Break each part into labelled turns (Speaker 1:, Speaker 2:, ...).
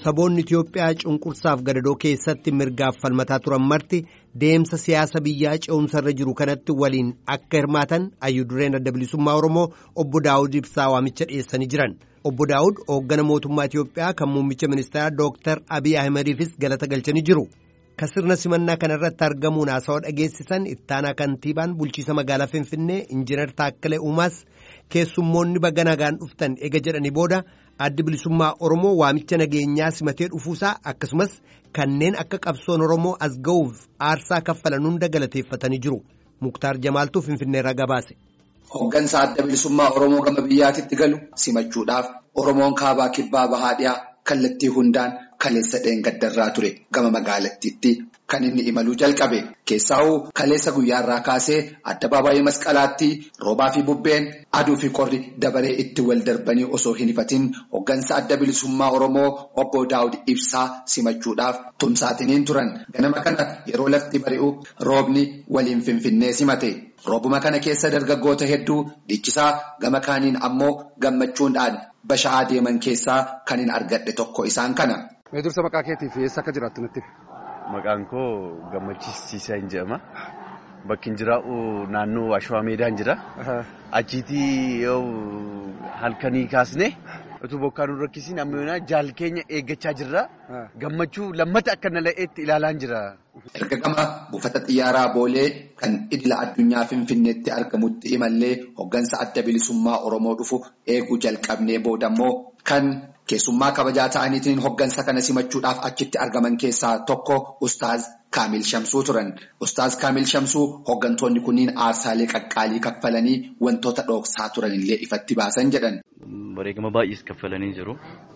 Speaker 1: saboonni Itiyoophiyaa cunqursaaf gadadoo keessatti mirgaaf falmataa turan marti deemsa siyaasa biyyaa ce'umsarra jiru kanatti waliin akka hirmaatan hayyudureen adda bilisummaa Oromoo obbo Daawud Ibsaa waamicha dhiyeessanii jiran. Obbo Daawud hooggana mootummaa Itiyoophiyaa kan muummicha ministeeraa Dooktar Abiy Ahimadiifis galata galchanii jiru. Ka sirna simannaa kanarratti argamuun haasawaa dhageessisan ittaanaa kantiibaan bulchiisa magaalaa Finfinnee Injiinar Taakkalee Uumaas keessummoonni baga nagaan dhuftan ega jedhanii booda addi bilisummaa Oromoo waamicha nageenyaa simatee dhufuusaa akkasumas kanneen akka qabsoon Oromoo as ga'uuf aarsaa kaffalan hunda galateeffatanii jiru. Muktaar Jamaaltuu Finfinneerraa gabaase.
Speaker 2: Hooggansa adda bilisummaa Oromoo gama biyyaatitti galu simachuudhaaf Oromoon kaabaa kibbaa bahaa dhiyaa kallattii hundaan kaleessa dheengaddarraa ture gama magaalattiitti kan inni imaluu jalqabe keessaa'uu kaleessa guyyaarraa kaasee addabaabaayii masqalaatti roobaa fi bubbeen aduu fi qorri dabaree itti wal darbanii osoo hin ifatin hooggansa adda bilisummaa oromoo obbo daawud ibsaa simachuudhaaf tumsaatiniin turan ganama kana yeroo lafti bari'u roobni waliin finfinnee simate roobuma kana keessa dargaggoota hedduu dhiichisaa gama kaaniin ammoo gammachuudhaan basha'aa deeman keessaa kan hin argadhe tokko isaan kana.
Speaker 3: Mee dursa maqaa keetiif eessa akka jiraattu natti?
Speaker 4: Maqaan koo gammachiisiisaa hin jedhama. Bakki hin jiraa'u naannoo Ashwaa Meedaan jira. Achiitii yoo halkanii kaasne utuu bokkaan nu rakkisiin amma jaal keenya eeggachaa jirra. Gammachuu lammata akka nala'eetti ilaalaan jira.
Speaker 2: Erga gama buufata xiyyaaraa boolee kan idila addunyaa Finfinneetti argamutti imallee hooggansa adda bilisummaa Oromoo dhufu eeguu jalqabnee boodammoo kan keessummaa kabajaa ta'aniitiin hooggansa kana simachuudhaaf achitti argaman keessaa tokko Ustaaz Kaamil Shamsuu turan. Ustaaz Kaamil Shamsuu hooggantoonni kunniin aarsaalee qaqqaalii kaffalanii wantoota dhooksaa turanillee ifatti baasan jedhan.
Speaker 5: Bareegama baay'ees kaffalanii jiru.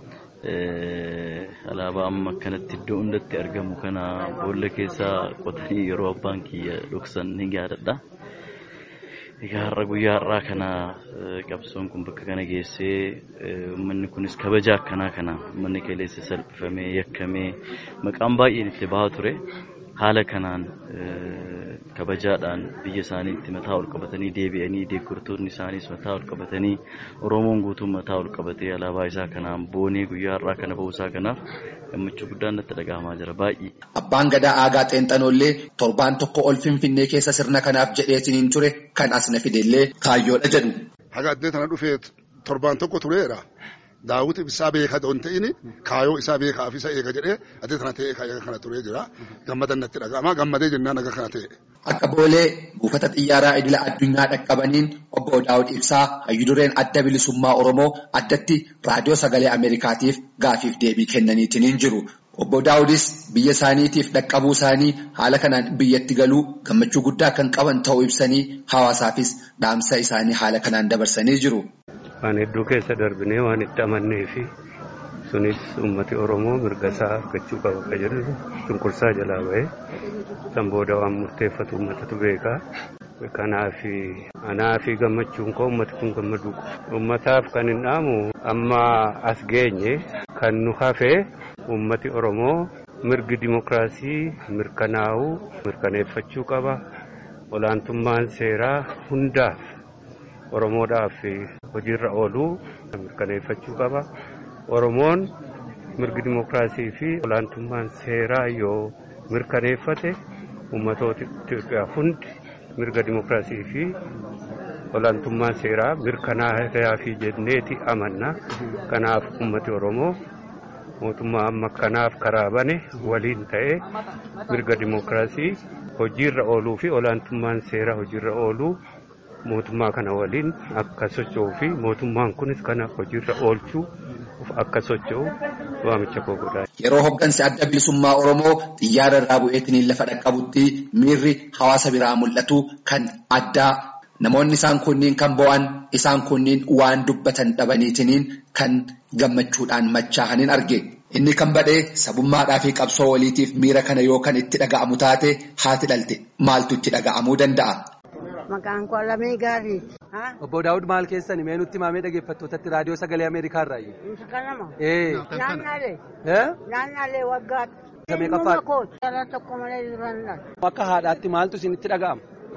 Speaker 5: Alaabaa amma akkanatti iddoo hundatti argamu kana boolla keessaa qotanii yeroo abbaan kiyya dhoksan ni yaadadha. Egaa har'a guyyaa har'aa kana qabsoon kun bakka kana geessee uummanni kunis kabaja akkanaa kana uummanni qilleessa salphifamee yakkamee maqaan baay'een itti bahaa ture. Haala kanaan kabajaadhaan biyya isaaniitti mataa ol qabatanii deebi'anii deeggartoonni isaaniis mataa ol qabatanii Oromoon guutuun mataa ol qabatee alaabaa isaa kanaan boonee guyyaa har'aa kana ba'uusaa kanaaf gammachuu guddaan natti dhaga'amaa jira baay'ee.
Speaker 2: Abbaan gadaa aagaa xeenxanoollee torbaan tokko ol finfinnee keessa sirna kanaaf jedheetiin ture kan as na fidellee kaayyoodha jedhu.
Speaker 3: Haga addee tana dhufee torbaan tokko tureera. Daawwiti isaa beekaa doon ta'in kaayoo isaa beekaaf isa eega jedhee addee tana ta'ee kaayyaa kana turee jira. Gammadan natti dhaga'ama. Gammadee jennaan aga kana ta'e.
Speaker 2: Akka boolee buufata xiyyaaraa idila addunyaa dhaqqabaniin obbo Daawud Ibsaa hayyudureen adda bilisummaa Oromoo addatti raadiyoo sagalee Ameerikaatiif gaafiif deebii kennaniitiin jiru. Obbo Daawudis biyya isaaniitiif dhaqqabuu isaanii haala kanaan biyyatti galuu gammachuu guddaa kan qaban ta'uu ibsanii hawaasaafis dhaamsa isaanii haala kanaan dabarsanii jiru.
Speaker 6: Waan hedduu keessa darbinee waan itti amannee fi sunis uummati Oromoo mirga isaa argachuu qaba kan jedhu cunqursaa jalaa bahee san booda waan murteeffatu uummatatu beekaa. Kanaaf anaa fi gammachuun koo uummati kun gammaduu qaba. Uummataaf kan hin dhaamu amma as geenye kan nu hafee uummati Oromoo mirgi dimokiraasii mirkanaa'uu mirkaneeffachuu qaba. Olaantummaan seeraa hundaaf Oromoodhaaf hojiirra ooluu mirkaneeffachuu qaba. Oromoon mirgi dimokiraasii fi olaantummaan seeraa yoo mirkaneeffate uummatoota Itoophiyaa hundi mirga dimokiraasii fi olaantummaan seeraa mirkanaa'aa fi jenneeti amanna. Kanaaf uummati Oromoo mootummaa amma kanaaf karaa bane waliin ta'ee mirga dimokiraasii hojiirra ooluu fi olaantummaan seeraa hojiirra ooluu mootummaa kana waliin akka socho'uu fi mootummaan kunis kana hojiirra oolchuu akka socho'u waamicha koo godhaa.
Speaker 2: Yeroo hooggansi adda bilisummaa Oromoo xiyyaara irraa bu'eetiin lafa dhaqqabutti miirri hawaasa biraa mul'atu kan addaa namoonni isaan kunniin kan bo'an isaan kunniin waan dubbatan dhabaniitiniin kan gammachuudhaan machaa'aniin arge. Inni kan badhee sabummaadhaa fi qabsoo waliitiif miira kana yoo kan itti dhaga'amu taate haati dhalte maaltu itti dhaga'amuu danda'a?
Speaker 7: Maqaan koo Lamee Gaarii.
Speaker 8: Obbo Daawud maal keessani mee nutti maamee dhaggeeffattootatti raadiyoo sagalee Ameerikaa irraa iyyuu.
Speaker 7: Kanama.
Speaker 8: Ee.
Speaker 7: Naannaalee.
Speaker 8: Eh?
Speaker 7: Naannaalee waggaa.
Speaker 8: Samee qafaa.
Speaker 7: Ilma koo dhala tokko malee jiran
Speaker 8: Akka haadhaatti maaltu isinitti dhaga'ama?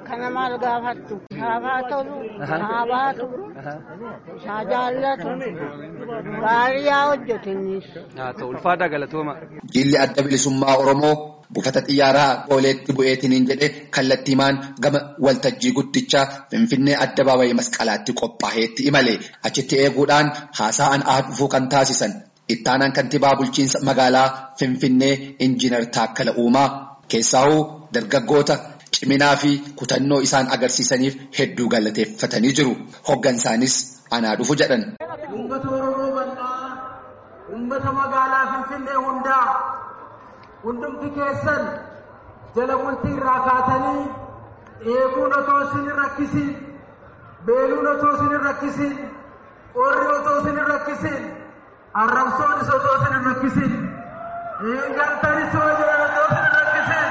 Speaker 7: Kana maal gaafattu? Saabaa tolu, saabaatu, saa jaallatu, gaarii yaa hojjetinnis.
Speaker 8: Haa ta'u ulfaataa galatooma.
Speaker 2: Jilli adda bilisummaa Oromoo buufata xiyyaaraa booleetti bu'eetiniin jedhe kallattiimaan gama waltajjii guddichaa Finfinnee addabaabayii masqalaatti qophaa'eetti imale achitti eeguudhaan haasa'an dhufuu kan taasisan ittaanaan kantiibaa bulchiinsa magaalaa Finfinnee injiinar Taakkala Uumaa keessaahuu dargaggoota ciminaa fi kutannoo isaan agarsiisaniif hedduu galateeffatanii jiru. Hoggansaanis anaa dhufu jedhan.
Speaker 9: Uummata Oromoo bal'aa, uummata magaalaa Finfinnee hundaa hundumti keessan jala bultii irraa kaatanii eeguun otoo isin hin rakkisin, beeluun otoo isin hin rakkisin, qorri otoo isin hin rakkisin, arrabsoonis otoo isin hin rakkisin, hiigaltanis yoo jiran otoo isin hin rakkisin.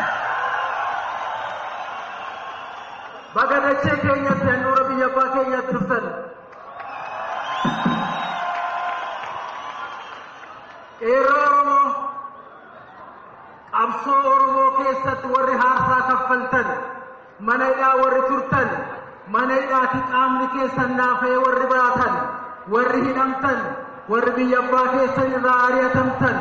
Speaker 9: Baga dachee keenyatti handhuura biyya abbaa keenyatti dhuftan. Qeerroo Oromoo qabsoo Oromoo keessatti warri haarsaa kaffaltan mana hidhaa warri turtan mana hidhaati qaamni keessan naafee warri baatan warri hidhamtan warri biyya abbaa keessan irraa ari'atamtan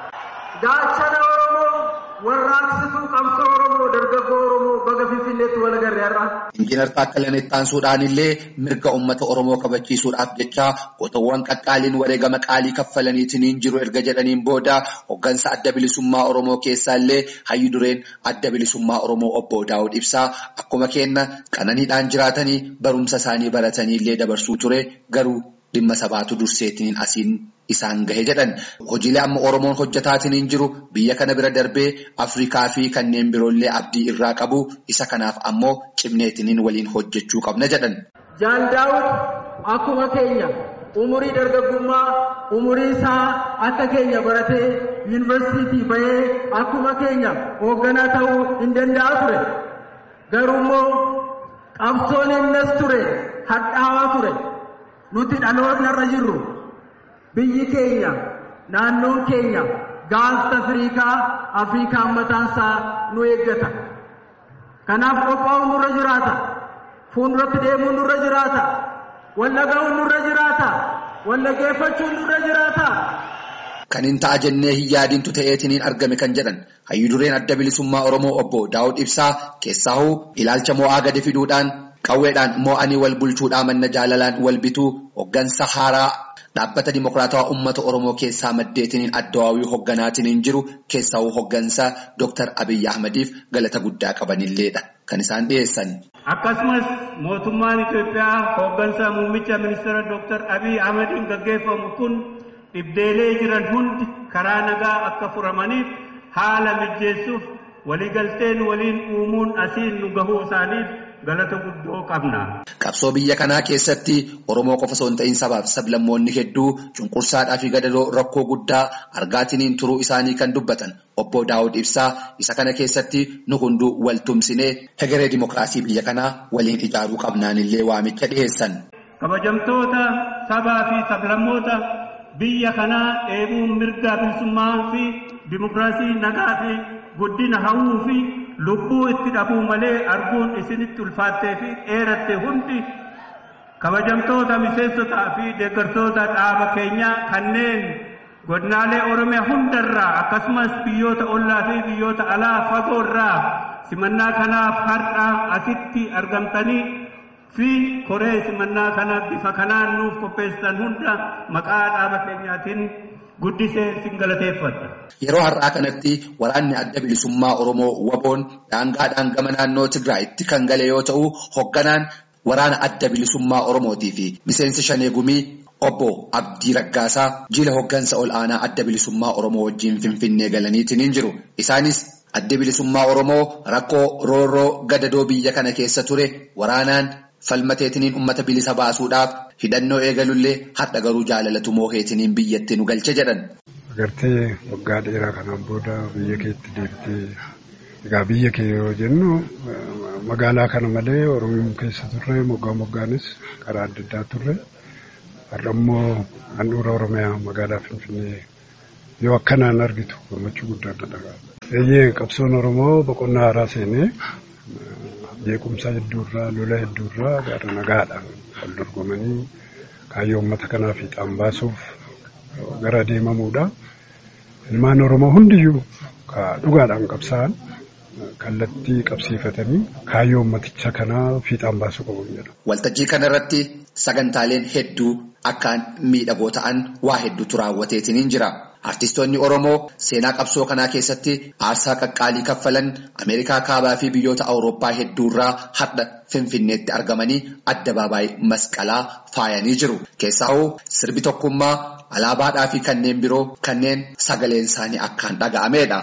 Speaker 9: gaachana Oromoo warraaqsituu qabsoo Oromoo dargaggoo Oromoo baga Finfinneetti wal agarre har'a.
Speaker 2: Injiinar Taakkalaan Ittaansuudhaan illee mirga uummata Oromoo kabachiisuudhaaf jecha qotoowwan qaqqaaliin wareegama qaalii kaffalaniitiin jiru erga jedhaniin booda hoggansa adda bilisummaa Oromoo keessaa illee hayyu dureen adda bilisummaa Oromoo obbo Daawud Ibsaa akkuma kenna qananiidhaan jiraatanii barumsa isaanii baratanii illee dabarsuu ture garuu dhimma sabaatu durseetiin asiin isaan gahe jedhan hojiilee amma oromoon hojjetaatiin jiru biyya kana bira darbee afrikaa fi kanneen biroollee abdii irraa qabu isa kanaaf ammoo cimneetiin waliin hojjechuu qabna jedhan.
Speaker 9: Jaan Daawud akkuma keenya umurii dargaggummaa umurii isaa akka keenya baratee yuunivarsiitii bahee akkuma keenya hoogganaa ta'uu hin danda'a ture garuu immoo qabsoon innis ture hadhaawaa ture. nuti dhaloonni irra jirru biyyi keenya naannoon keenya gaanfa afriikaa afriikaan mataansaa nu eeggata kanaaf qophaa'uun nurra jiraata fuulduratti deemuun nurra jiraata wallaga'uun nurra jiraata wallageeffachuun nurra jiraata.
Speaker 2: Kan hin ta'a jennee hin yaadintu ta'eetiin argame kan jedhan hayyu dureen adda bilisummaa Oromoo obbo Daawud Ibsaa keessaahuu ilaalcha mo'aa gadi fiduudhaan qawweedhaan mo'anii wal bulchuudhaa manna jaalalaan wal bituu hoggansa haaraa dhaabbata dimokiraatawaa uummata oromoo keessaa maddeetiin addawaawii hogganaatiin jiru keessaa'uu hoggansa Dr. Abiyyi Ahmadiif galata guddaa qabanilleedha kan isaan dhiyeessan.
Speaker 6: Akkasumas mootummaan Itoophiyaa hoggansa muummicha ministeera Dr. Abiyyi Ahmadiin gaggeeffamu kun dhibdeelee jiran hundi karaa nagaa akka furamaniif haala mijeessuuf waliigalteen waliin uumuun asiin nu gahuu isaaniif galata guddoo qabna.
Speaker 2: Qabsoo biyya kanaa keessatti Oromoo qofa osoo hin ta'in sabaaf sablammoonni hedduu cunqursaadhaa fi gadadoo rakkoo guddaa argaatiniin turuu isaanii kan dubbatan obbo Daawud Ibsaa isa kana keessatti nu hunduu wal tumsinee hegeree dimokiraasii biyya kanaa waliin ijaaruu qabnaan illee waamicha dhiyeessan.
Speaker 6: Kabajamtoota sabaa fi sablammoota biyya kanaa eeguun mirga bilisummaa fi dimokiraasii nagaa fi guddina hawwuu fi lubbuu itti dhabuu malee arguun isinitti ulfaattee fi dheeratte hundi kabajamtoota miseensotaa fi deeggartoota dhaaba keenyaa kanneen godinaalee oromiyaa hundarraa akkasumas biyyoota ollaa fi biyyoota alaa fagoo irraa simannaa kanaaf har'a asitti argamtanii fi koree simannaa kana bifa kanaan nuuf qopheessitan hunda maqaa dhaaba keenyaatiin guddisee sin galateeffadha.
Speaker 2: Yeroo har'aa kanatti waraanni adda bilisummaa Oromoo waboon daangaadhaan gama naannoo Tigraayitti kan gale yoo ta'u hogganaan waraana adda bilisummaa Oromootii fi miseensi shanee gumii obbo Abdii Raggaasaa jila hoggansa ol aanaa adda bilisummaa Oromoo wajjin Finfinnee galaniitiin jiru. Isaanis adda bilisummaa Oromoo rakkoo roorroo gadadoo biyya kana keessa ture waraanaan falmateetiniin ummata bilisa baasuudhaaf hidhannoo eegalullee hadha garuu jaalalatu mooheetiniin biyyatti nu galche jedhan.
Speaker 10: Agartee waggaa dheeraa kanaan booda biyya keetti deebitee egaa biyya kee yoo jennu magaalaa kana malee Oromiyaa keessa turre moggaa moggaanis karaa adda addaa turre har'a immoo handhuura Oromiyaa magaalaa Finfinnee yoo akkanaan argitu gammachuu guddaa dhaga'a. Eeyyee qabsoon Oromoo boqonnaa haaraa seenee Beekumsa hedduurraa lola hedduurraa gara nagaadhaan wal dorgomanii kaayyoo uummata kanaa fiixaan baasuuf gara deemamuudha. Ilmaan Oromoo hundiyyuu dhugaadhaan qabsaa'an kallattii qabsiifatanii kaayyoo ummaticha kanaa fiixaan baasuu qabu jedhu.
Speaker 2: Waltajjii kanarratti sagantaaleen hedduu akkaan miidhagoo ta'an waa hedduutu raawwateetiin jira. Artistoonni Oromoo seenaa qabsoo kanaa keessatti aarsaa qaqqaalii kaffalan Ameerikaa kaabaa fi biyyoota Awurooppaa hedduurraa hadha Finfinneetti argamanii addabaabaayii masqalaa faayanii jiru. Keessaahuu sirbi tokkummaa alaabaadhaa fi kanneen biroo kanneen sagaleen isaanii akkaan dhaga'ameedha.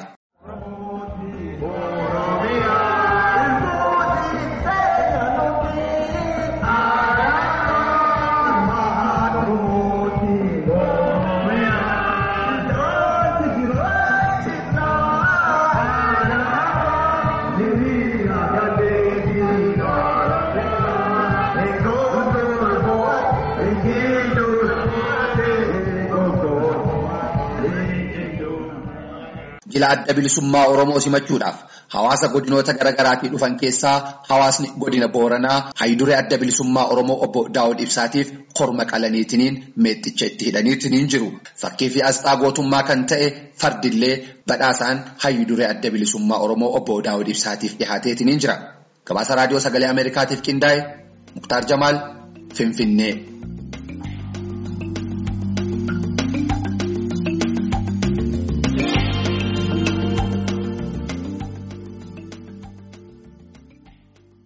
Speaker 2: Jila adda bilisummaa Oromoo simachuudhaaf hawaasa godinoota garaagaraatii dhufan keessaa hawaasni godina Booranaa hayduree adda bilisummaa Oromoo obbo Daawud Ibsaatiif korma qalaniitiniin meexxicha itti hidhaniitiniin jiru. Fakkii fi asxaa gootummaa kan ta'e fardillee badhaasaan hayduree adda bilisummaa Oromoo obbo Daawud Ibsaatiif dhihaateetiniin jira. Gabaasa raadiyoo sagalee Ameerikaatiif qindaa'e Muktaar Jamaal Finfinnee.